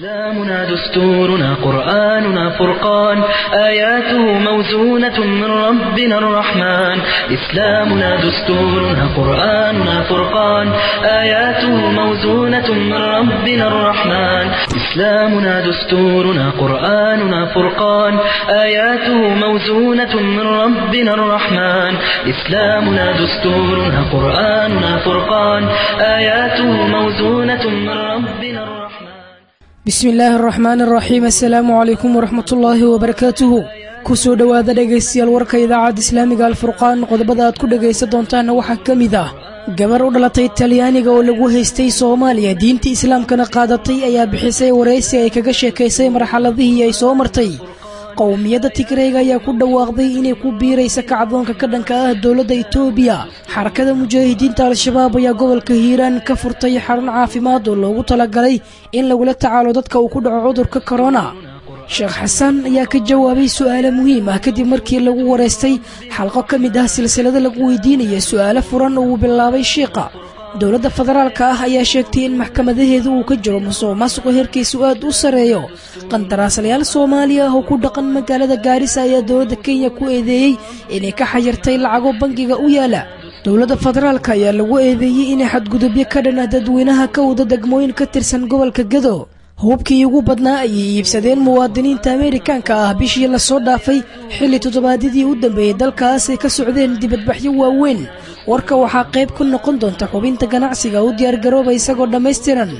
إسلامنا دستورنا قرآننا فرقان آياته موزونة من ربنا الرحمن إسلامنا دستورنا قرآننا فرقان آياته موزونة من ربنا الرحمن إسلامنا دستورنا قرآننا فرقان آياته موزونة من ربنا الرحمن إسلامنا دستورنا قرآننا فرقان آياته موزونة من ربنا الرحمن bismi illaahi araxmaan araxiim assalaamu calaykum waraxmatullaahi wabarakaatuhu kusoo dhowaada dhegaystayaal warka idaacadda islaamiga alfurqaan qodobada aad ku dhegaysan doontaanna waxaa ka mid ah gabar u dhalatay talyaaniga oo lagu haystay soomaaliya diinta islaamkana qaadatay ayaa bixisay waraysi ay kaga sheekaysay marxaladihii ay soo martay qowmiyadda tigreyga ayaa ku dhawaaqday inay ku biiraysa kacdoonka ka dhanka ah dowladda itoobiya xarakada mujaahidiinta al-shabaab ayaa gobolka hiiraan ka furtay xarun caafimaad oo loogu talagalay in lagula tacaalo dadka uu ku dhaco cudurka korona sheekh xasan ayaa ka jawaabay su'aalo muhiim ah kadib markii lagu wareystay xalqo ka mid ah silsilado lagu weydiinaya su'aalo furan oo uu bilaabay shiiqa dowladda federaalka ah ayaa sheegtay in maxkamadaheedu uu ka jiro musuq maasuqa heerkiisu aad u sarreeyo qandaraaslayaal soomaaliya ah oo ku dhaqan magaalada gaarisa ayaa dowladda kenya ku eedeeyey inay ka xayirtay lacago bangiga u yaala dowladda federaalka ayaa lagu eedeeyey inay xadgudubyo ka dhan ah dadweynaha ka wada degmooyin ka tirsan gobolka gado hubkii ugu badnaa ayay iibsadeen muwaadiniinta ameerikaanka ah bishii lasoo dhaafay xilli toddobaadyadii u dambeeyey dalkaas ay ka socdeen dibadbaxyo waaweyn warka waxaa qayb ku noqon doonta xubinta ganacsiga u diyaargarooba isagoo dhammaystiran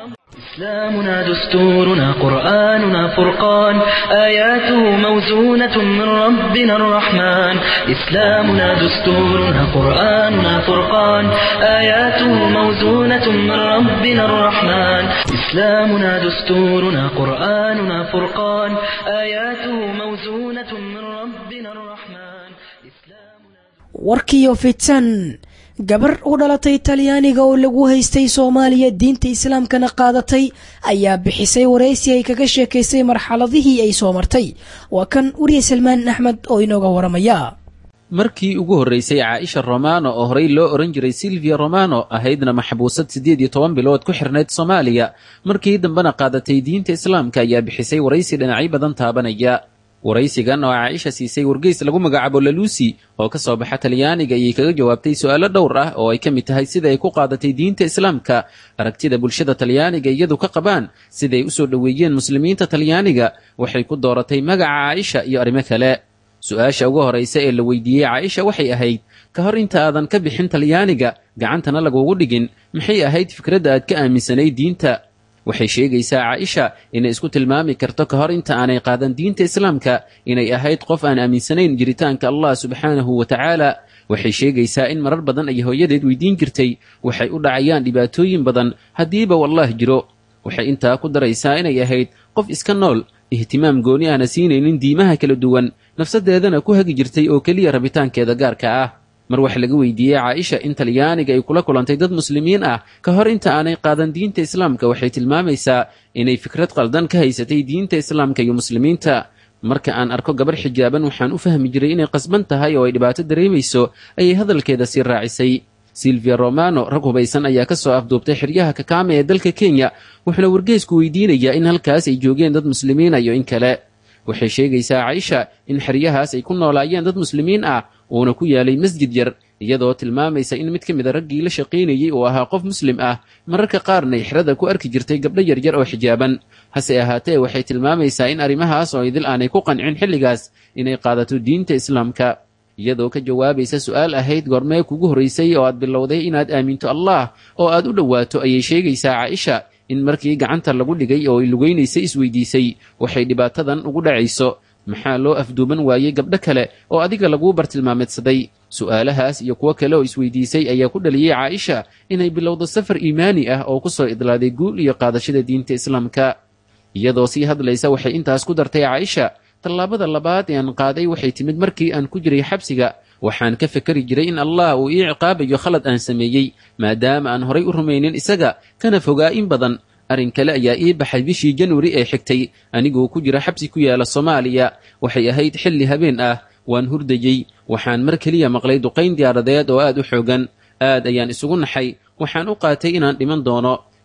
إسلامنا دستورنا قرآننا فرقان آياته موزونة من ربنا الرحمن إسلامنا دستورنا قرآننا فرقان آياته موزونة من ربنا الرحمن إسلامنا دستورنا قرآننا فرقان آياته موزونة من ربنا الرحمن إسلامنا warkiiyo fitan gabar u dhalatay talyaaniga oo lagu haystay soomaaliya diinta islaamkana qaadatay ayaa bixisay waraysi ay kaga sheekaysay marxaladihii ay soo martay waa kan wariye salmaan axmed oo inooga waramaya markii ugu horraysay caaisha romano oo horey loo odhan jiray silvia romano ahaydna maxbuusad siddeed iyo toban bilood ku xirnayd soomaaliya markii dambena qaadatay diinta islaamka ayaa bixisay waraysi dhinacyo badan taabanaya waraysigan oo caaisha siisay wargeys lagu magacaabo laluusi oo ka soo baxa talyaaniga ayay kaga jawaabtay su'aalo dhowr ah oo ay ka mid tahay sida ay ku qaadatay diinta islaamka aragtida bulshada talyaaniga iyadu ka qabaan siday u soo dhoweeyeen muslimiinta talyaaniga waxay ku dooratay magaca caaisha iyo arrimo kale su-aasha ugu horraysa ee la weydiiyey caaisha waxay ahayd ka hor inta aadan ka bixin talyaaniga gacantana lagugu dhigin maxay ahayd fikradda aad ka aaminsanayd diinta waxay sheegaysaa caaisha inay isku tilmaami karto ka hor inta aanay qaadan diinta islaamka inay ahayd qof aan aaminsanayn jiritaanka allah subxaanahu wa tacaala waxay sheegaysaa in marar badan ay hooyadeed weydiin jirtay waxay u dhacayaan dhibaatooyin badan haddiiba wallaah jiro waxay intaa ku daraysaa inay ahayd qof iska nool ihtimaam gooni ahna siinaynin diimaha kala duwan nafsadeedana ku hagi jirtay oo keliya rabitaankeeda gaarka ah mar wax laga weydiiyey caaisha in talyaaniga ay kula kulantay dad muslimiin ah ka hor inta aanay qaadan diinta islaamka waxay tilmaamaysaa inay fikrad qaldan ka haysatay diinta islaamka iyo muslimiinta marka aan arko gabar xijaaban waxaan u fahmi jiray inay qasban tahay oo ay dhibaato dareemayso ayay hadalkeeda sii raacisay silvia romano rag hubaysan ayaa ka soo afduubtay xeryaha kakaame ee dalka kenya wuxuuna wargeysku weydiinayaa in halkaas ay joogeen dad muslimiina iyo in kale waxay sheegaysaa caaisha in xeryahaas ay ku noolaayeen dad muslimiin ah uuna ku yaalay masjid yar iyadoo tilmaamaysa in mid ka mid a raggii la shaqaynayey uu ahaa qof muslim ah mararka qaarna ay xerada ku arki jirtay gabdho yaryar oo xijaaban hase ahaatee waxay tilmaamaysaa in arrimahaas oo idil aanay ku qancin xilligaas inay qaadato diinta islaamka iyadoo ka jawaabaysa su'aal ahayd goormee kugu horraysay oo aad bilowday inaad aaminto allah oo aad u dhowaato ayay sheegaysaa caaisha in markii gacanta lagu dhigay oo ay lugaynaysay isweydiisay waxay dhibaatadan ugu dhacayso maxaa loo afduuban waayey gabdho kale oo adiga laguu bartilmaameedsaday su'aalahaas iyo kuwo kale oo isweydiisay ayaa ku dhaliyey caaisha inay bilowdo safar iimaani ah oo ku soo idlaaday guul iyo qaadashada diinta islaamka iyadoo sii hadlaysa waxay intaas ku dartay caaisha tallaabada labaad ee aan qaaday waxay timid markii aan ku jiray xabsiga waxaan ka fekeri jiray in allah uu ii ciqaabayo khalad aan sameeyey maadaama aan horay u rumaynin isaga kana fogaa in badan arrin kale ayaa ii baxay bishii januari ee xigtay anigoo ku jira xabsi ku yaala soomaaliya waxay ahayd xilli habeen ah waan hurdayey waxaan mar keliya maqlay duqayn diyaaradeed oo aad u xoogan aad ayaan isugu naxay waxaan u qaatay inaan dhiman doono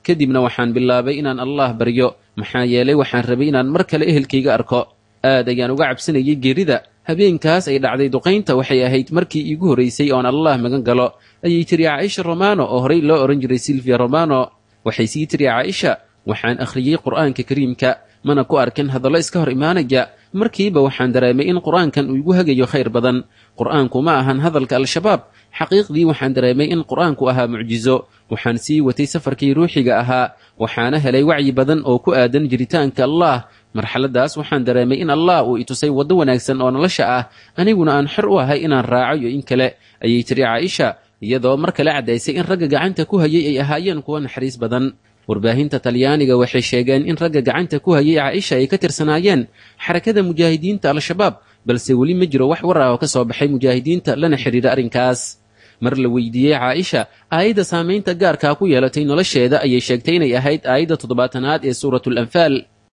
kadibna waxaan bilaabay inaan allah baryo maxaa yeelay waxaan rabay inaan mar kale ehelkayga arko aad ayaan uga cabsanayay geerida habeenkaas ay dhacday duqaynta waxay ahayd markii iigu horraysay oon allah magan galo ayay tiri caaisha romano oo horey loo odhan jiray silvia romano waxay sii tiri caaisha waxaan akhriyey qur'aanka kariimka mana ku arkin hadallo iska hor imaanaya markiiba waxaan dareemay in qur'aankan uu igu hagayo khayr badan qur'aanku ma ahan hadalka al-shabaab xaqiiqdii waxaan dareemay in qur'aanku ahaa mucjizo waxaan sii watay safarkii ruuxiga ahaa waxaana helay wacyi badan oo ku aadan jiritaanka allah marxaladaas waxaan dareemay in allah uu itusay waddo wanaagsan oo nolosha ah aniguna aan xor u ahay inaan raaco iyo in kale ayay tiri caaisha iyadoo mar kale caddaysay in ragga gacanta ku hayay ay ahaayeen kuwo naxariis badan warbaahinta talyaaniga waxay sheegeen in ragga gacanta ku hayay caaisha ay ka tirsanaayeen xarakada mujaahidiinta al-shabaab balse weli ma jiro wax war ah oo ka soo baxay mujaahidiinta lana xidhiidha arrinkaas mar la weydiiyey caaisha aayadda saamaynta gaarkaa ku yeelatay nolosheeda ayay sheegtay inay ahayd aayadda toddobaatanaad ee suuratu lanfaal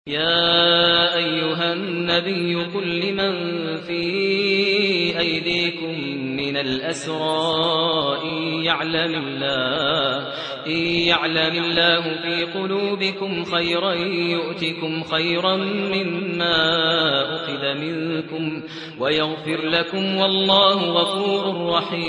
يا أيها النبي قل لمن في أيديكم من الأسرى إن يعلم الله إن يعلم الله في قلوبكم خيرا يؤتكم خيرا مما أخذ منكم ويغفر لكم والله غفور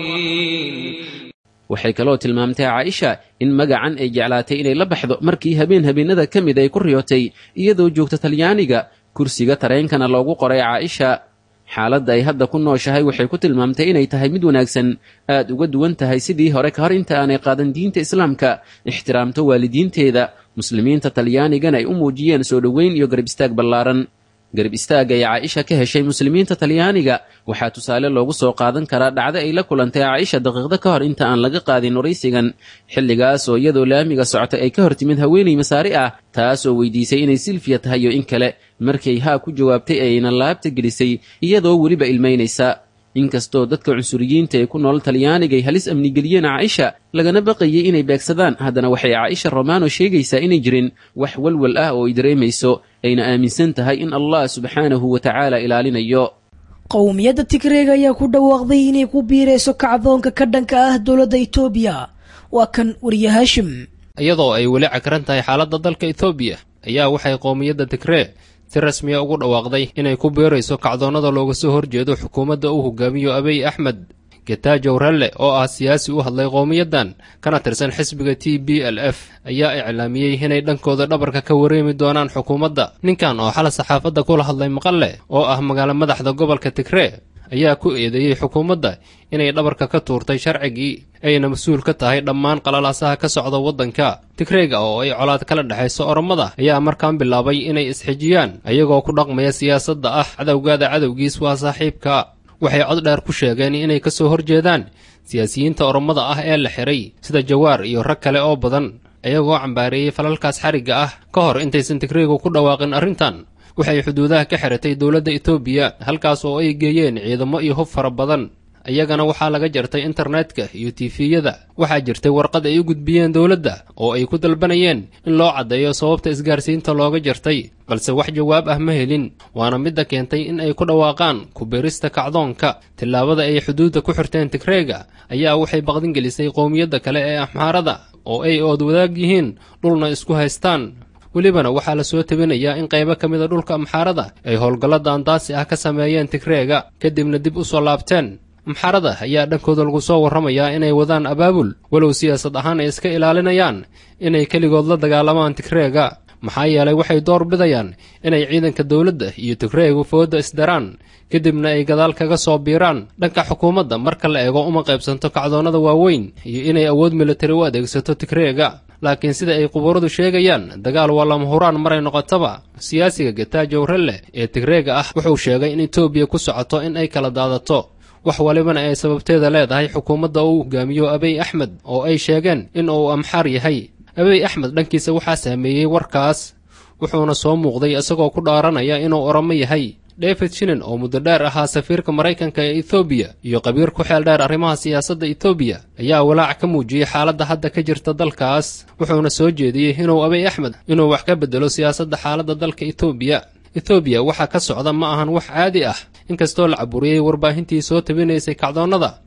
رحيم waxay kaloo tilmaamtay caaisha in magacan ay jeclaatay inay la baxdo markii habeen habeenada ka mid ay ku riyootay iyadoo joogta talyaaniga kursiga tareenkana loogu qoray caaisha xaaladda ay hadda ku nooshahay waxay ku tilmaamtay inay tahay mid wanaagsan aad uga duwan tahay sidii hore ka hor inta aanay qaadan diinta islaamka ixtiraamto waalidiinteeda muslimiinta talyaanigana ay u muujiyeen soo dhoweyn iyo garab istaag ballaaran garab istaagga ay caaisha ka heshay muslimiinta talyaaniga waxaa tusaale loogu soo qaadan karaa dhacdo ay la kulantay caaisha daqiiqdo ka hor inta aan laga qaadin waraysigan xilligaas oo iyadoo laamiga socotay ay ka hor timid haweenay masaari ah taas oo weydiisay inay silfiya tahay oo in kale markay haa ku jawaabtay ayayna laabta gelisay iyadoo weliba ilmaynaysa inkastoo dadka cunsuriyiinta ee ku nool talyaaniga ay halis amnigeliyeen caaisha lagana baqayay inay beegsadaan haddana waxay caaisha romano sheegaysaa inay jirin wax walwal ah oo ay dareemayso ayna aaminsan tahay in allah subxaanahu wa tacaala ilaalinayo qowmiyadda tigreega ayaa ku dhawaaqday inay ku biirayso kacdoonka ka dhanka ah dowladda etoobiya waa kan wariye haashim iyadoo ay weli cagran tahay xaaladda dalka etoobiya ayaa waxay qowmiyadda tigree si rasmiya ugu dhawaaqday inay ku biirayso kacdoonnada looga soo horjeedo xukuumadda uu hogaamiyo abiy axmed getaajow ralle oo ah siyaasi u hadlay qowmiyaddan kana tirsan xisbiga t b l f ayaa iclaamiyey inay dhankooda dhabarka ka wareemi doonaan xukuumadda ninkan oo xala saxaafadda kula hadlay maqalle oo ah magaalo madaxda gobolka tigree ayaa ku eedeeyey xukuumadda inay dhabarka ka tuurtay sharcigii ayna mas-uul ka tahay dhammaan qalalaasaha ka socda waddanka tigreega oo ay colaad kala dhexayso oromada ayaa markaan bilaabay inay isxijiyaan ayagoo ku dhaqmaya siyaasadda ah cadowgaada cadowgiis waa saaxiibka waxay cod dheer ku sheegeen inay ka soo horjeedaan siyaasiyiinta oromada ah ee la xiray sida jawaar iyo rag kale oo badan ayagoo cambaareeyey falalkaas xarigga ah ka hor intaysan tigreegu ku dhawaaqin arrintan waxay xuduudaha ka xiratay dowladda etoobiya halkaas oo ay geeyeen ciidamo iyo hub fara badan iyagana waxaa laga jartay internetka iyo tifiyada waxaa jirtay warqad ay u gudbiyeen dowladda oo ay ku dalbanayeen in loo caddeeyo sababta isgaarsiinta looga jartay balse wax jawaab ah ma helin waana midda keentay in ay ku dhawaaqaan ku-beerista kacdoonka tillaabada ay xuduudda ku xirteen tigreega ayaa waxay baqdin gelisay qowmiyadda kale ee axmaarada oo ay ood wadaag yihiin dhulna isku haystaan welibana waxaa la soo tabinayaa in qaybo ka mida dhulka amxaarada ay howlgallo daandaasi ah ka sameeyeen tigreega kadibna dib u soo laabteen amxaarada ayaa dhankooda lagu soo warramayaa inay wadaan abaabul walow siyaasad ahaan ay iska ilaalinayaan inay keligood la dagaalamaan tigreega maxaa yeelay waxay door bidayaan inay ciidanka dowladda iyo tigreegu foodda isdaraan kadibna ay gadaal kaga soo biiraan dhanka xukuumadda marka la eego uma qaybsanto kacdoonnada waaweyn iyo inay awood militari u adeegsato tigreega laakiin sida ay qubuuradu sheegayaan dagaal waa lama huraan maray noqotaba siyaasiga getaajow ralle ee tigreega ah wuxuu sheegay in etoobiya ku socoto in ay kala daadato wax walibana ay sababteeda leedahay xukuumadda uu hogaamiyo abiy axmed oo ay sheegeen in uu amxaar yahay abiy axmed dhankiisa waxaa saameeyey warkaas wuxuuna soo muuqday isagoo ku dhaaranaya inuu oromo yahay david shinin oo muddo dheer ahaa safiirka maraykanka ee ethoobiya iyo qabiir ku xeel dheer arrimaha siyaasadda etoobiya ayaa walaac ka muujiyey xaaladda hadda ka jirta dalkaas wuxuuna soo jeediyey inuu abiy axmed inuu wax ka beddelo siyaasadda xaaladda dalka etoobiya ethoobiya waxaa ka socda ma ahan wax caadi ah inkastoo la caburiyey warbaahintii soo tabinaysay kacdoonnada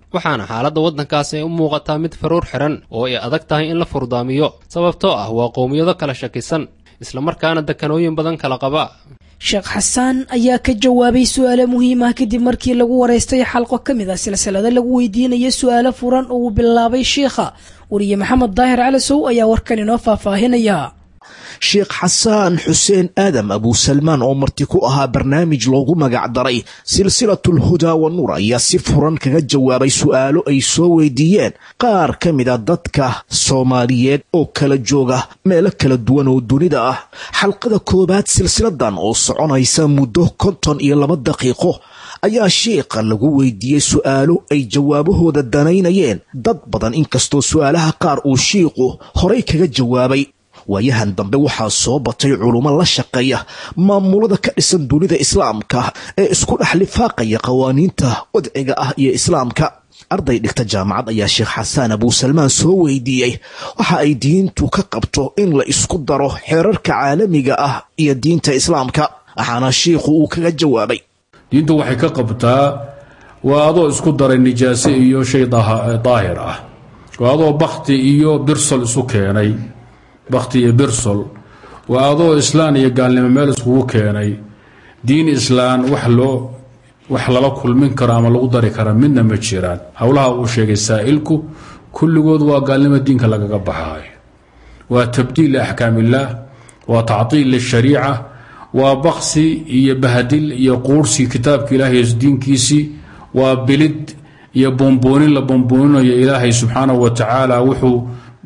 waxaana xaaladda waddankaas ay u muuqataa mid faruur xiran oo ay adag tahay in la furdaamiyo sababtoo ah waa qowmiyado kala shakisan islamarkaana dekanooyin badan kala qaba sheekh xasaan ayaa ka jawaabay su-aalo muhiim ah kadib markii lagu waraystay xalqo ka mid ah silsilado lagu weydiinaya su-aalo furan oo uu bilaabay sheikha wariye maxamed daahir calasow ayaa warkan inoo faahfaahinaya sheekh xasaan xuseen aadam abusalmaan oo marti ku ahaa barnaamij loogu magac daray silsilatul hudaa wa nuur ayaa si furan kaga jawaabay su'aalo ay soo weydiiyeen qaar ka mid a dadka soomaaliyeed oo kala jooga meelo kala duwan oo dunida ah xalqada koowaad silsiladan oo soconaysa muddo konton iyo laba daqiiqo ayaa sheikha lagu weydiiyey su'aalo ay jawaabahooda danaynayeen dad badan inkastoo su'aalaha qaar uu shiikhu horay kaga jawaabay waayahan dambe waxaa soo batay culummo la shaqeeya maamulada ka dhisan dunida islaamka ee isku dhex lifaaqaya qawaaniinta wadciga ah iyo islaamka arday dhigta jaamacad ayaa sheekh xasaan abuusalmaan soo weydiiyey waxa ay diintu ka qabto in la isku daro xeerarka caalamiga ah iyo diinta islaamka waxaana shiikhu uu kaga jawaabay diintu waxay ka qabtaa waa adoo isku daray nijaase iyo shay daahir ah waa adoo bakti iyo birsol isu keenay bakti iyo birsol waa adoo islaan iyo gaalnimo meel iskugu keenay diin islaan wax loo wax lala kulmin karo ama lagu dari kara midna ma jiraan howlaha uu sheegay saa'ilku kulligood waa gaalnimo diinka lagaga baxaayo waa tabdiil liaxkaamillaah waa tactiil lishariica waa baksi iyo bahadil iyo quursi kitaabka ilaahay diinkiisii waa bilid iyo bomboonin la bombooninayo ilaahay subxaanahu wa tacaala wuxuu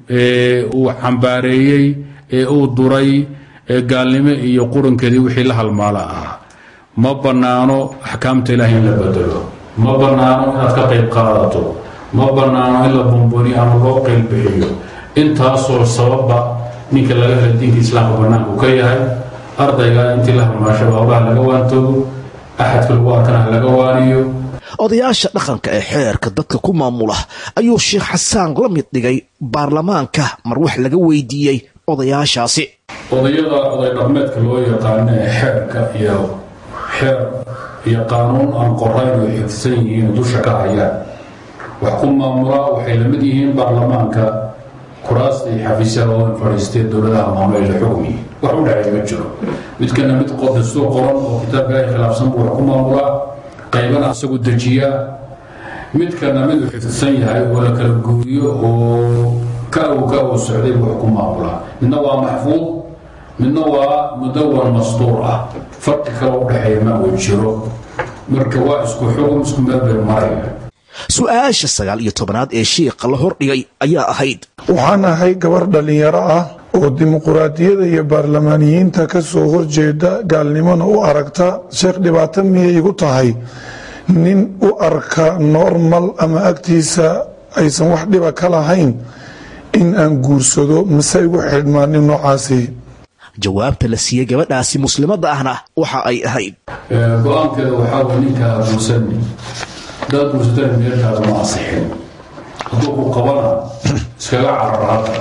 uu cambaareeyey ee uu duray ee gaalnimo iyo qurankeedii wixii la halmaala ah ma bannaano axkaamta ilaahay in la bedelo ma bannaano inaad ka qayb qaadato ma bannaano in la bomboniyo ama loo qayl bixiyo intaasoo sababba ninka laga hela diinka islaamka bannaanka uu ka yahay ardayga intii la halmaashaba howlaha laga waantoogo axadka lagu arkana laga waaniyo odayaasha dhaqanka ee xeerka dadka ku maamula ayuu sheekh xasaan la mid dhigay baarlamaanka mar wax laga weydiiyey odayaashaasi odayada oday dhaqmeedka loo yaqaano ee xeerka iyo xeer iyo qaanuun aan qorayn oo xifsan yihiin dusha ka hayaan wax ku maamulaa waxay la mid yihiin baarlamaanka kuraasta iyo xafiisyada oo fadhiistee dowladaha maamulayla xukmi wax u dhexeey ma jiro midkana mid dastuur qoran oo kitaabka ay khilaafsan buu wax ku maamulaa qaybana asagu dejiyaa midkana mid uu xifdsan yahay oo la kala guuriyo oo ka uu ka uu socday buu wax ku maamulaa midna waa maxfuud midna waa mudawan mastuur ah farqi kale u dhexeeya ma uu jiro marka waa isku xugum isku meel bay maraya su-aasha sagaal iyo tobanaad ee shiikha la hordhigay ayaa ahayd waxaan ahay gabar dhallinyaro ah oo dimuquraadiyada iyo baarlamaaniyiinta ka soo horjeeda gaalnimona u aragta sheekh dhibaato miyay igu tahay nin u arka normal ama agtiisa aysan wax dhiba ka lahayn in aan guursado mase igu xidhmaa nin noocaasi jawaabta la siiyey gabadhaasi muslimadda ahna waxa ay ahayd go-aankeeda waxaa way ninkaa guursani hadaad guursatana meelkaada ma asixin hadduu ku qabana iskaga carar hadda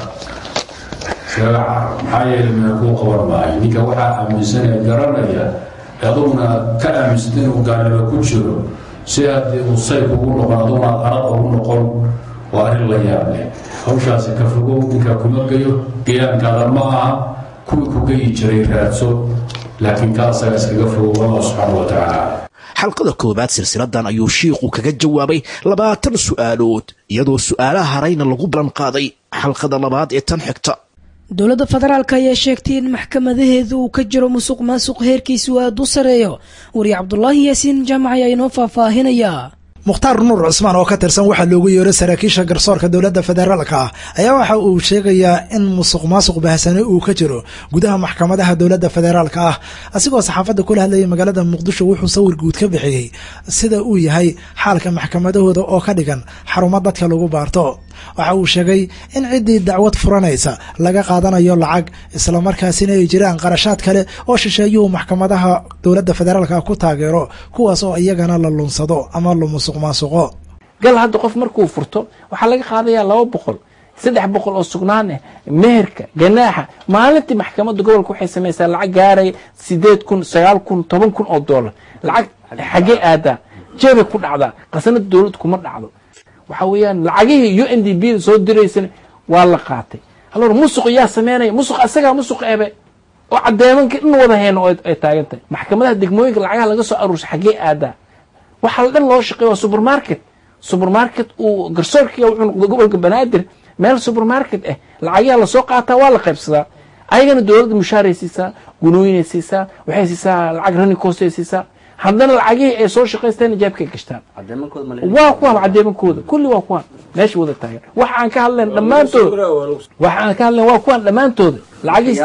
iskaga carar maxaa yeelay meel kuu qaban maayo ninka waxaa aaminsanaya garanaya aduguna ka aaminsanta inuu gaalnimo ku jiro si haddii uu sayf ugu noqon aduguna aad arad ugu noqon waa arrin la yaab leh hawshaasi ka fogow ninkaa kuma geyo geyaankaada ma aha kuwii ku geyi jiray raadso laakiin ka asaga iskaga fogow allah subxaana wa tacaala xalqada koowaad silsiladan ayuu shiikhu kaga jawaabay labaatan su'aalood iyadoo su'aalaha harayna lagu balan qaaday xalqada labaad ee tan xigta dowladda federaalk ayaa sheegtay in maxkamadaheedu uu ka jiro musuq maasuq heerkiisu aad u sareeyo wariye cabdulaahi yaasiin jaamac ayaa inoo faahfaahinayaa mukhtaar nuur cusmaan oo ka tirsan waxaa loogu yeero saraakiisha garsoorka dowladda federaalka ah ayaa waxa uu sheegayaa in musuq maasuq bahsane uu ka jiro gudaha maxkamadaha dowladda federaalka ah asigoo saxaafadda kula hadlayay magaalada muqdisho wuxuu sawir guud ka bixiyey sida uu yahay xaalka maxkamadahooda oo ka dhigan xarumo dadka lagu baarto waxa uu sheegay in ciddii dacwad furanaysa laga qaadanayo lacag islamarkaasina ay jiraan qarashaad kale oo shisheeyuhu maxkamadaha dowladda federaalka ku taageero kuwaas oo iyagana la lunsado ama la musuq maasuqo gal hadda qof markuu furto waxaa laga qaadayaa laba boqol saddex boqol oo sugnaan ah meherka ganaaxa maalintii maxkamadda gobolka waxay samaysaa lacag gaaraya sideed kun sagaal kun toban kun oo doolar lacag xaggee aadaa jeebay ku dhacdaa qasanada dowlad kuma dhacdo waxa weeyaan lacagihii u n d b da soo diraysana waa la qaatay alor musuq yaa sameynaya musuq asagaa musuq ebe oo cadeemankii dhan wada heyno ay taagan tahay maxkamadaha degmooyinka lacagaha laga soo aruursay xaggee aadaa waxaa la dhan loo shaqeeya waa supermarket supermarket uu garsoorkiga wuxuu noqday gobolka banaadir meel supermarket ah lacagaha lasoo qaataa waa la qaybsadaa ayagana dowladda mushaaray siisaa gunooyinay siisaa waxay siisaa lacag running cost ay siisaa haddana lacagihii ay soo shaqaysteen jaabkay gashtaan waa kuwan cadeemankooda kulli waa kuwan meesha wada taagan waxa aan ka hadlayn dhammaantooda waxa aan ka hadlayn waa kuwan dhammaantooda lacagihii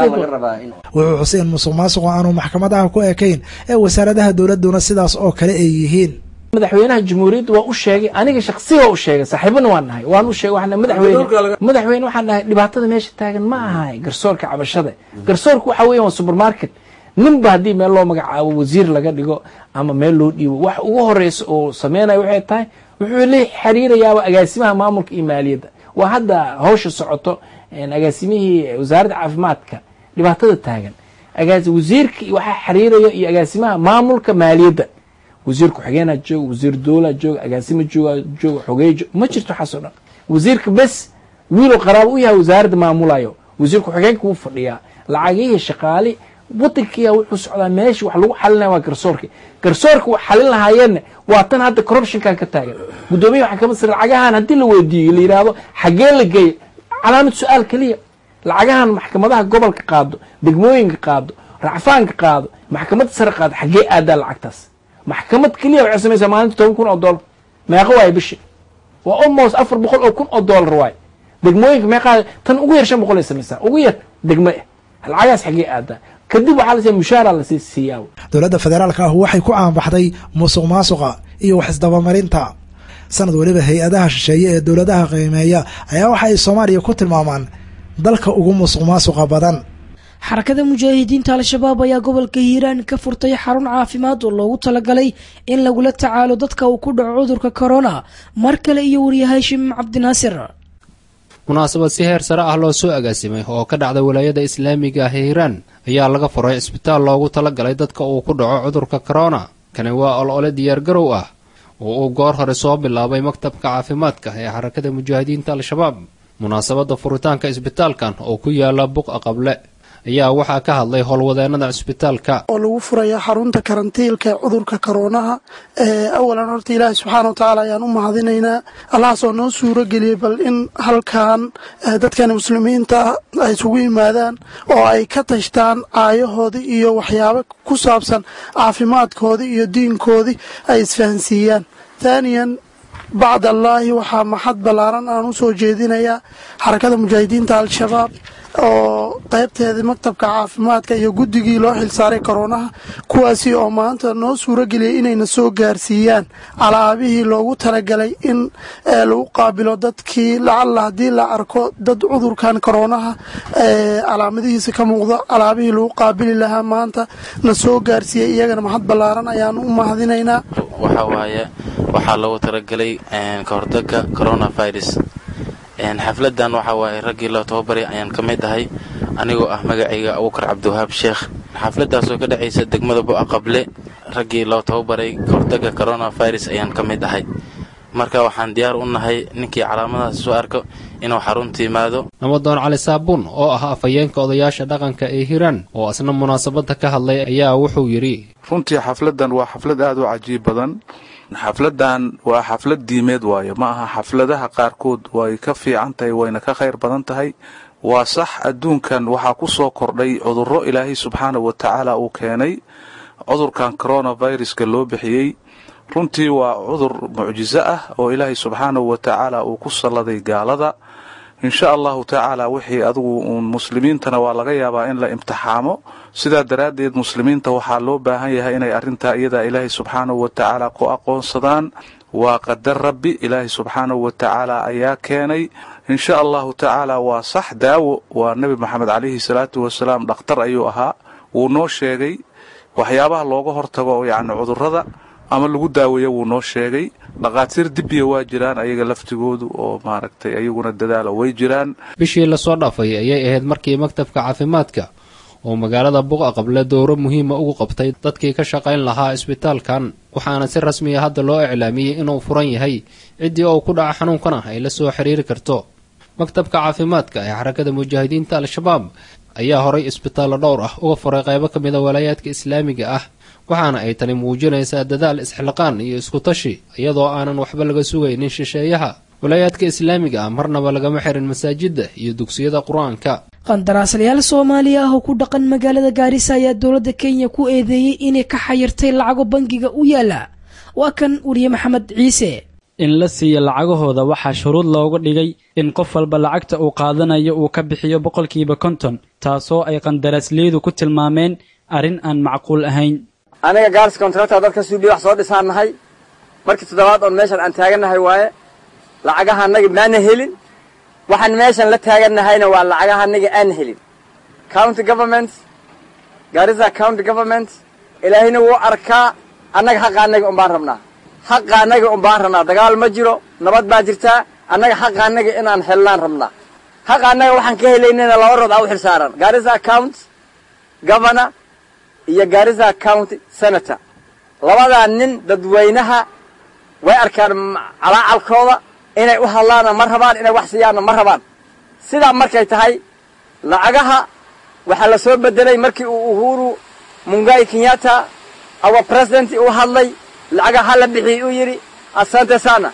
wuxuu xuseen musuq maasuqu aanu maxkamadaha ku ekayn ee wasaaradaha dowladuna sidaas oo kale ay yihiin madaxweynaha jamhuuriyadda waa u sheegay aniga shaksiga u sheegay saaxiibana waan nahay waan u sheegay waxaan madaxweyne madaxweyne waxaan nahay dhibaatada meesha taagan ma ahay garsoorka cabashada garsoorka waxa weeyaan waa supermarket ninba haddii meel loo magacaabo wasiir laga dhigo ama meel loo dhiibo wax ugu horeysa oo sameynayo waxay tahay wuxuu la xiriirayaaba agaasimaha maamulka iyo maaliyadda waa hadda hawsha socoto agaasimihii wasaaradda caafimaadka dhibaatada taagan wasiirka waxaa xiriiraya iyo agaasimaha maamulka maaliyadda wasiir ku-xigeenaa jooga wasiir dowlaa jooga agaasima jooga jooga xogeey ma jirto waxaasoo dhan wasiirka bes wiiloo qaraabo u yahay wasaaradda maamulayo wasiir ku-xigeenka wuu fadhiyaa lacagihii shaqaali wadankiya wuxuu socdaa meesha wax lagu xalinaya waa garsoorka garsoorka wax xalin lahaayeenna waa tan hadda corruptionkan ka taagan guddoomiyaha maxkamadda sare lacagahan haddii la weydiiyo la yidhaahdo xaggee la geeyo calaamad su-aal keliya lacagahan maxkamadaha gobolka qaado degmooyinka qaado racfaanka qaado maxkamadda sare qaado xaggee aadaa lacagtaas maxkamad keliya waxay samaysaa maalinta toban kun oo dollar meeqa waaye bishi waa almost afar boqol oo kun oo dollar waaye degmooyinka meeqaa tan ugu yar shan boqol ay samaysaa ugu yar degmo ah lacagahaas xaggee aadaa kadib waxaa lasiiya mushaara lasii siiyaa dowladda federaalka ah waxay ku caanbaxday musuq maasuqa iyo wax isdabamarinta sanad weliba hay-adaha shisheeye ee dowladaha qiimeeya ayaa waxa ay soomaaliya ku tilmaamaan dalka ugu musuq maasuqa badan xarakada mujaahidiinta al-shabaab ayaa gobolka hiiraan ka furtay xarun caafimaad oo loogu talagalay in lagula tacaalo dadka uu ku dhaco cudurka corona mar kale iyo wariye haashim cabdinaasir munaasabad si heer sare ah loo soo agaasimay oo ka dhacda walaayada islaamiga ah ee hiiraan ayaa laga furay cisbitaal loogu talagalay dadka uu ku dhaco cudurka korona kani waa olole diyaargarow ah oo uu goor hore soo bilaabay maktabka caafimaadka ee xarakada mujaahidiinta al-shabaab munaasabadda furitaanka isbitaalkan oo ku yaala buqa qable ayaa waxaa ka hadlay howlwadeennada cisbitaalka oo lagu furaya xarunta karantiilka ee cudurka koroonaha awalan horta ilaahay subxaana wa tacaala ayaan u mahadinaynaa allahaasoo noo suuro geliyey bal in halkan dadkan muslimiinta ay isugu yimaadaan oo ay ka tashtaan caayahoodii iyo waxyaabo ku saabsan caafimaadkoodii iyo diinkoodii ay isfahansiiyaan thaaniyan bacd allaahi waxaa maxad ballaaran aan u soo jeedinayaa xarakada mujaahidiinta al-shabaab oo qaybteedii maktabka caafimaadka iyo guddigii loo xilsaaray koroonaha kuwaasi oo maanta noo suuro geliyay inayna soo gaarsiiyaan alaabihii loogu talagalay in lagu qaabilo dadkii lacalla haddii la arko dad cudurkan koroonaha calaamadihiisa ka muuqda alaabihii lagu qaabili lahaa maanta na soo gaarsiiyey iyagana maxad ballaaran ayaan u mahadinaynaa waxa waaye waxaa loogu talagelay ka hortagga coronavirus xafladan waxaa waaye raggii loo tababaray ayaan ka mid ahay anigoo ah magacayga abukar cabdiwahaab sheekh xafladaasoo ka dhacaysa degmada bu'a qable raggii loo tababaray kahortaga coronavirus ayaan ka mid ahay marka waxaan diyaar u nahay ninkii calaamadahaas soo arko inuu xarunta yimaado namadoon cali saabuun oo ah afhayeenka odayaasha dhaqanka ee hiiraan oo asna munaasabadda ka hadlay ayaa wuxuu yidhi runtii xafladan waa xaflad aad u cajiib badan xafladan waa xaflad diimeed waayo ma aha xafladaha qaarkood way ka fiican tahay wayna ka khayr badan tahay waa sax adduunkan waxaa ku soo kordhay cudurro ilaahay subxaana wa tacaala uu keenay cudurkan coronaviruska loo bixiyey runtii waa cudur mucjiso ah oo ilaahay subxaanahu wa tacaala uu ku salladay gaalada insha allahu tacaala wixii adigu uun muslimiintana waa laga yaabaa in la imtixaamo sidaa daraaddeed muslimiinta waxaa loo baahan yahay inay arrintaa iyadaa ilaahay subxaanahu wa tacaala ku aqoonsadaan waa qadar rabbi ilaahay subxaanahu wa tacaala ayaa keenay insha allahu tacaala waa sax daawo waa nebi moxamed calayhi salaatu wasalaam dhakhtar ayuu ahaa wuu noo sheegay waxyaabaha looga hortago yacni cudurrada ama lagu daaweeyo wuu noo sheegay dhaqaatiir dibbiya waa jiraan ayaga laftigoodu oo maaragtay ayaguna dadaalo way jiraan bishii lasoo dhaafay ayay ahayd markii maktabka caafimaadka oo magaalada buqa qable dowro muhiima ugu qabtay dadkii ka shaqayn lahaa isbitaalkan waxaana si rasmiya hadda loo iclaamiyey inuu furan yahay ciddii oo ku dhaca xanuunkana ay la soo xiriiri karto maktabka caafimaadka ee xarakada mujaahidiinta al-shabaab ayaa horay isbitaallo dhowr ah uga furay qaybo ka mida walaayaadka islaamiga ah waxaana ay tani muujinaysaa dadaal isxilqaan iyo iskutashi iyadoo aanan waxba laga sugaynin shisheeyaha walaayaadka islaamiga ah marnaba lagama xirin masaajidda iyo dugsiyada qur-aanka qandaraaslayaal soomaaliya ah oo ku dhaqan magaalada gaarisa ayaa dowladda kenya ku eedeeyey inay ka xayirtay lacago bangiga u yaala waa kan wariye maxamed ciise in la siiyo lacagahooda waxaa shuruud loogu dhigay in qof walba lacagta uu qaadanayo uu ka bixiyo boqolkiiba konton taasoo ay qandaraasleydu ku tilmaameen arrin aan macquul ahayn aniga gaars kontracta dadka suubiya wax soo dhisaan nahay markii toddobaad oon meeshan aan taagannahay waaye lacagaha annaga maana helin waxaan meeshan la taagannahayna waa lacagaha annaga aan helin county government gaarisa county government ilaahayna wuu arkaa annaga xaqa annaga un baan rabnaa xaqa annaga un baan rabnaa dagaal ma jiro nabad baa jirtaa annaga xaqa annaga inaan helnaan rabnaa xaqa annaga waxaan ka helaynana laba rood aa u xil saaran gaarisa count governor iyo gaarisa county senator labadaa nin dadweynaha way arkaan calaacalkooda inay u hadlaana ma rabaan inay wax siiyaanna ma rabaan sidaa markay tahay lacagaha waxaa la soo bedelay markii uu uhuru mungai kenyatta our president uu hadlay lacagaha ha la bixiyey uu yidhi asante sana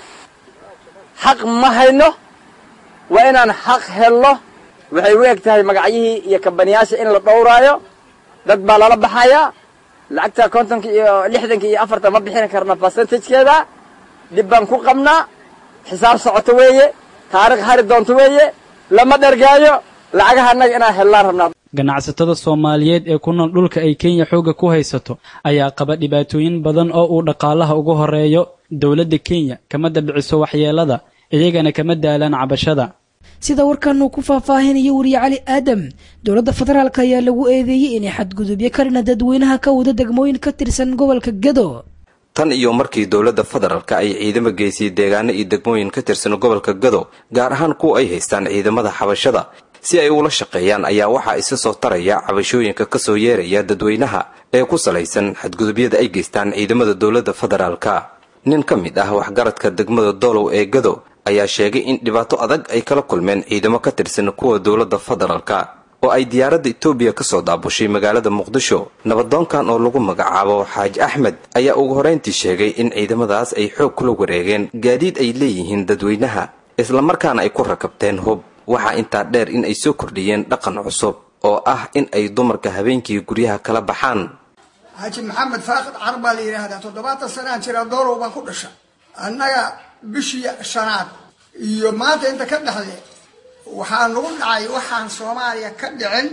xaq ma hayno waa inaan xaq helno waxay u eg tahay magacyihii iyo kabaniyaasha in la dhowraayo dad baa lala baxayaa lacagta kontonka iyo lixdanka iyo afartan ma bixin karna percentagekeeda dhib baan ku qabnaa xisaab socoto weeye taarikh hari doonto weeye lama dhergaayo lacagaha annaga inaan hellaan rabnaa ganacsatada soomaaliyeed ee ku nool dhulka ay kenya xoogga ku haysato ayaa qaba dhibaatooyin badan oo uu dhaqaalaha ugu horeeyo dowladda kenya kama dabciso waxyeelada iyagana kama daalaan cabashada sida warkan uu ku faahfaahinayo wariye cali aadam dowladda federaalk ayaa lagu eedeeyey inay xadgudubyo karina dadweynaha ka wada degmooyin ka tirsan gobolka gado tan iyo markii dowladda federaalka ay ciidamo geysay deegaano iyo degmooyin ka tirsan gobolka gado gaar ahaan kuwa ay haystaan ciidamada xabashada si ay ula shaqeeyaan ayaa waxaa isa soo taraya cabashooyinka kasoo yeeraya dadweynaha ee ku salaysan xadgudubyada ay geystaan ciidamada dowladda federaalka nin ka mid ah waxgaradka degmada doolow ee gado ayaa sheegay in dhibaato adag ay kala kulmeen ciidamo ka tirsan kuwa dowladda federaalka oo ay diyaaradda etoobiya ka soo daabushay magaalada muqdisho nabadoonkan oo lagu magacaabo xaaji axmed ayaa ugu horrayntii sheegay in ciidamadaas ay xoog kula wareegeen gaadiid ay leeyihiin dadweynaha islamarkaana ay ku rakabteen hub waxaa intaa dheer in ay soo kordhiyeen dhaqan cusub oo ah in ay dumarka habeenkii guryaha kala baxaan xaaji maxamed faaqid car baa la yidhaahdaa toddobaatan sanaan jira doolow baan ku dhasha annaga bishii shanaad iyo maanta inta ka dhexle waxaa nagu dhacay waxaan soomaaliya ka dhicin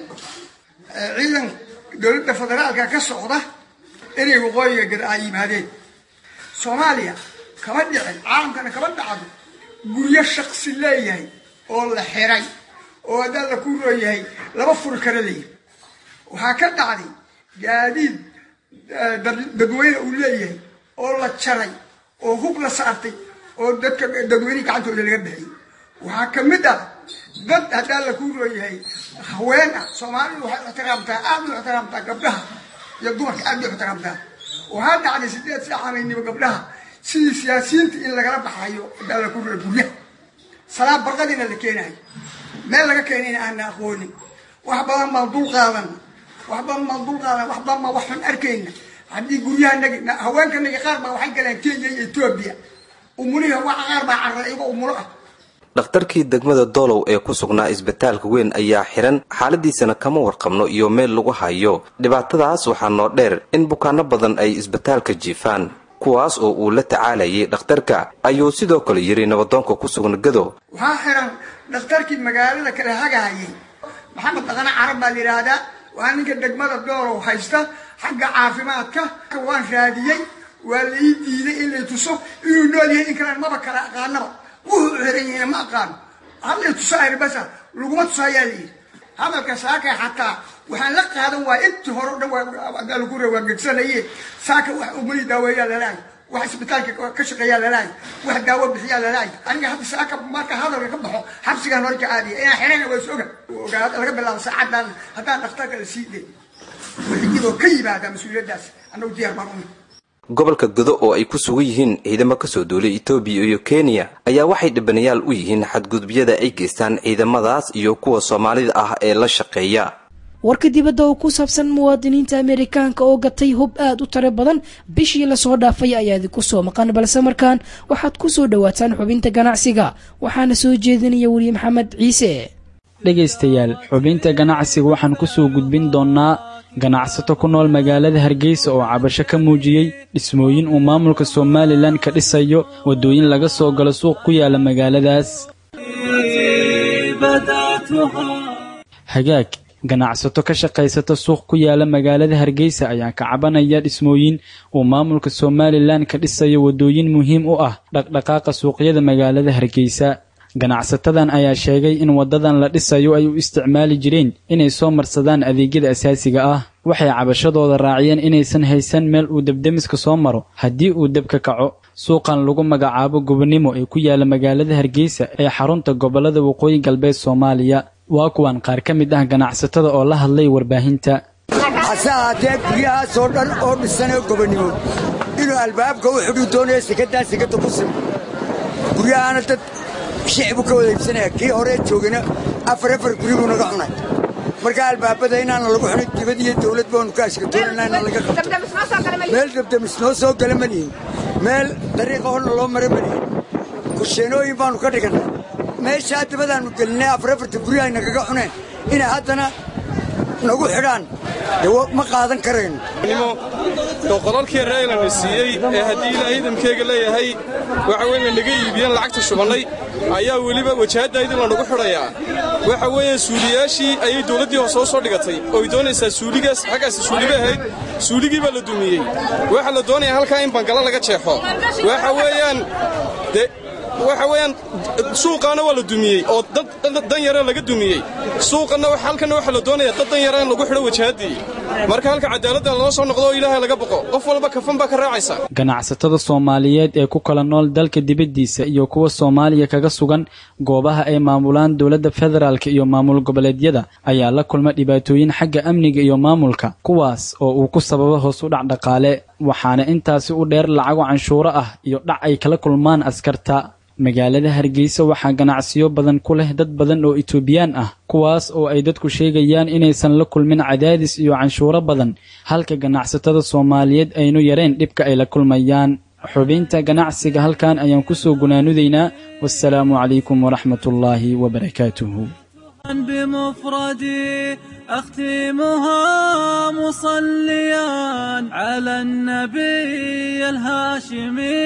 ciidan dowladda federaalka ka socda inay waqooyiga gad ay yimaadeen soomaaliya kama dhicin caalamkana kama dhacdo guryo shaqsi leeyahay oo la xiray oo haddaan la ku rooyahay laba furi kara leeyahay waxaa ka dhacday gaadiid dadweyne uu leeyahay oo la jaray oo hub la saartay oo dadka dadweynehi gacantooda laga bixiyay waxaa ka mid ah dad haddaan la ku rooyahay haween ah soomaalidu waxay ixtiraamtaa aad u ixtiraamtaa gabdhaha iyo dumarka aad u ixtiraamtaa waxaa dhacday sideed saaxanaynimo gabdhaha sidii siyaasiyiinta in lagala baxayo haddaan la ku rooya guryaha salaad barqadiina la keenayo meel laga keenayna aana aqoonin wax badan baan dul qaadana wax badan baan dul qaadana wax badan baan wax xun arkayna haddii guryahanagi haweenkanagi qaar baa waxay galeen kenya iyo etoobiya umuliha waxa qaar baa carra iyagoo umulo ah dhakhtarkii degmada doolow ee ku sugnaa isbitaalka weyn ayaa xiran xaaladiisana kama warqabno iyo meel lagu hayo dhibaatadaas waxaa noo dheer in bukaano badan ay isbitaalka jiifaan kuwaas oo uu la tacaalayay dhakhtarka ayuu sidoo kale yidhi nabadoonka ku sugna gado waxaa xiran dhakhtarkii magaalada kala hagahayay maxamed dhaqane carab baa la yidhaahdaa waa ninka degmada doolow haysta xagga caafimaadka waan raadiyey waa la ii diiday in lay tuso inuu nool yahay in kalaan maba kala aqaanaba wuxuu xiran yahayna ma aqaano hadlay tuso arbasa laguma tuso ayaa la yidhi hadalka saaka xataa waxaan la qaadan waaya intii hore o dhan waa gegsanayeen saaka wax umali daaweeyaa lalahay wax isbitaalka ka shaqeeyaa lalaay wax daawo bixiyaa lalaay aniga hadda saaka marka hadalka ka baxo xabsigaan hore caadiya inaan xirana waa is oga ogaa laga bilaabo saacadan haddaan dhakhtarka la sii day wixiyadoo ka yimaada mas-uuliyaddaas annagu diyaar baan umi gobolka godo oo ay ku sugan yihiin ciidamo kasoo duulay etoobiya iyo kenya ayaa waxay dhibanayaal u yihiin xadgudubyada ay geystaan ciidamadaas iyo kuwa soomaalida ah ee la shaqeeya warka dibadda oo ku saabsan muwaadiniinta amerikaanka oo gatay hub aad u tiro badan bishii lasoo dhaafay ayaa idinku soo maqan balse markaan waxaad ku soo dhowaataan xubinta ganacsiga waxaana soo jeedinaya weriye maxamed ciise dhegaystayaal xubinta ganacsiga waxaan ku soo gudbin doonnaa ganacsato ku nool magaalada hargeysa oo cabasho ka muujiyey dhismooyin uu maamulka somalilan ka dhisayo waddooyin laga soo galo suuq ku yaala magaaladaas hagaag ganacsato ka shaqaysata suuq ku yaala magaalada hargeysa ayaa ka cabanaya dhismooyin uu maamulka somalilan ka dhisayo waddooyin muhiim u ah dhaqdhaqaaqa suuqyada magaalada hargeysa ganacsatadan ayaa sheegay in waddadan la dhisayo ay u isticmaali jireen inay soo marsadaan adeegyada asaasiga ah waxay cabashadooda raaciyeen inaysan haysan meel uu debdemiska soo maro haddii uu deb ka kaco suuqan lagu magacaabo gobonimo ee ku yaala magaalada hargeysa ee xarunta gobollada waqooyi galbeed soomaaliya waa kuwan qaar ka mid ah ganacsatada oo la hadlay warbaahinta hase ahaatee guryahaasoo dhan oo dhisanee gobonnimo inuu albaabka u xidhuu doonayo sekadaa sekada ku sim guryahaana dad shicbu ka wada iibsanaya kii horee joogana afar afar guri buu naga cunay marka albaabada inaana lagu xunay dibad iyo dawlad baanu ka ashkatoonana ina laga qabto meel dabdamis noo soo gala ma lihin meel dariiqa horna loo mara ma lihin kursheenooyin baanu ka dhigannay meeshaa dabadaannu gelinay afar afarta guri ay nagaga cuneen inay haddana nagu xidhaan dee ma qaadan karayno oo qolalkii reeylana siiyey ee haddii ilaa ciidankeyga leeyahay waxa weye la naga iibiyeen lacagta shubannay ayaa weliba wajahaddaydii lanagu xidhayaa waxa weeye suuliyaashii ayay dawladdii hor soo soo dhigatay ooy doonaysaa suuligaas xaggaasi suuliba ahayd suuligii baa la dumiyey waxaa la doonayaa halkaa in bangalo laga jeexo waxa weeyaan de waxa weeyaan suuqaana waa la dumiyey oo dan yare laga dumiyey suuqanna halkanna waxaa la doonaya dad dan yare in lagu xidho wajahaddii marka halka cadaaladda loo soo noqdo oo ilaahay laga boqo qof walba kafan baa ka raacaysa ganacsatada soomaaliyeed ee ku kala nool dalka dibaddiisa iyo kuwa soomaaliya kaga sugan goobaha ay maamulaan dowladda federaalka iyo maamul goboleedyada ayaa la kulma dhibaatooyin xagga amniga iyo maamulka kuwaas oo uu ku sababo hoos u dhac dhaqaale waxaana intaasi u dheer lacago canshuuro ah iyo dhac ay kala kulmaan askarta magaalada hargeysa waxaa ganacsiyo badan ku leh dad badan oo itoobiyaan ah kuwaas oo ay dadku sheegayaan inaysan la kulmin cadaadis iyo canshuuro badan halka ganacsatada soomaaliyeed aynu yareen dhibka ay la kulmayaan xubinta ganacsiga halkan ayaan ku soo gunaanudaynaa wasalaamu calaykum waraxmatullaahi wabarakaatuhu بمفردي أختمها مصليا على النبي الهاشمي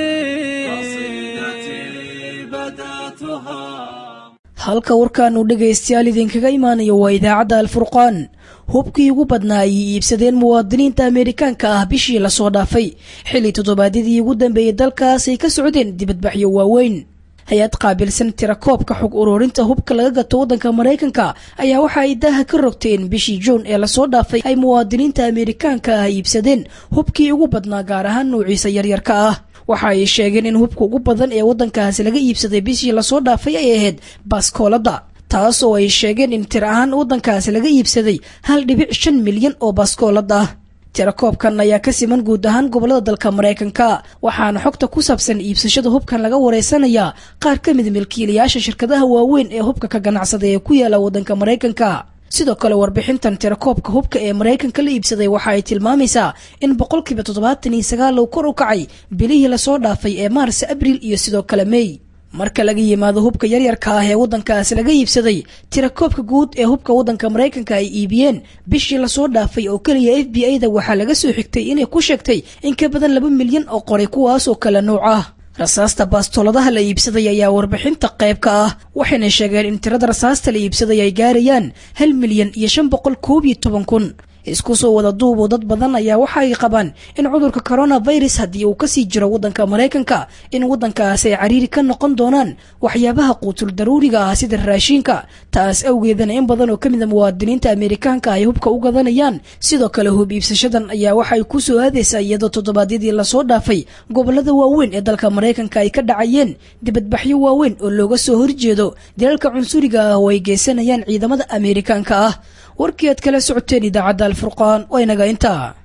قصيدتي بدأتها halka warkaanu dhegaystayaal idinkaga imaanayo waa idaacadda alfurqaan hubkii ugu badnaa ayay iibsadeen muwaadiniinta ameerikaanka ah bishii lasoo dhaafay xilli toddobaadyadii ugu dambeeyey dalkaas ay ka socdeen dibadbaxyo waaweyn hay-ad qaabilsan tirakoobka xog ururinta hubka laga gato waddanka maraykanka ayaa waxa ay daaha ka rogteen bishii juun ee lasoo dhaafay ay muwaadiniinta ameerikaanka ah iibsadeen hubkii ugu badnaa gaar ahaan nuuciisa yaryarka ah waxa ay sheegeen in hubka ugu badan ee waddankaasi laga iibsaday bishii lasoo dhaafay ay ahayd baaskoolada taas oo ay sheegeen in tir ahaan waddankaasi laga iibsaday hal dhibic shan milyan oo baaskoolad ah tirakoobkan ayaa ka siman guud ahaan gobolada dalka maraykanka waxaana xogta ku saabsan iibsashada hubkan laga wareysanayaa qaar ka mid milkiilayaasha shirkadaha waaweyn ee hubka ka ganacsada ee ku yaala waddanka maraykanka sidoo kale warbixintan tirakoobka hubka ee maraykanka la iibsaday waxa ay tilmaamaysaa in boqolkiiba toddobaatan iyo sagaal uu kor u kacay bilihii lasoo dhaafay ee maars abriil iyo sidoo kale mey marka laga yimaado hubka yaryarka ah ee waddankaasi laga iibsaday tirakoobka guud ee hubka waddanka maraykanka ay iibiyeen bishii lasoo dhaafay oo keliya f b a da waxaa laga soo xigtay inay ku sheegtay in ka badan laba milyan oo qoray kuwaas oo kale nuuc ah rasaasta baastooladaha la iibsaday ayaa warbixinta qayb ka ah waxayna sheegeen in tirada rasaasta la iibsaday ay gaarayaan hal milyan iyo shan boqol koob iyo toban kun isku soo wada duubo dad badan ayaa waxa ay qabaan in cudurka coronavirus haddii uu kasii jiro waddanka maraykanka in waddankaas ay cariiri ka noqon doonaan waxyaabaha quutul daruuriga ah sida raashiinka taas awgeedana in badan oo ka mid a muwaadiniinta ameerikaanka ay hubka u gadanayaan sidoo kale hub iibsashadan ayaa waxay ku soo aadaysaa iyadoo toddobaadyadii lasoo dhaafay gobolada waaweyn ee dalka maraykanka ay ka dhacayeen dibadbaxyo waaweyn oo looga soo horjeedo dalalka cunsuriga ah oo ay geysanayaan ciidamada ameerikaanka ah warkii aad kala socoteen idaacadda alfurqaan waa inaga intaa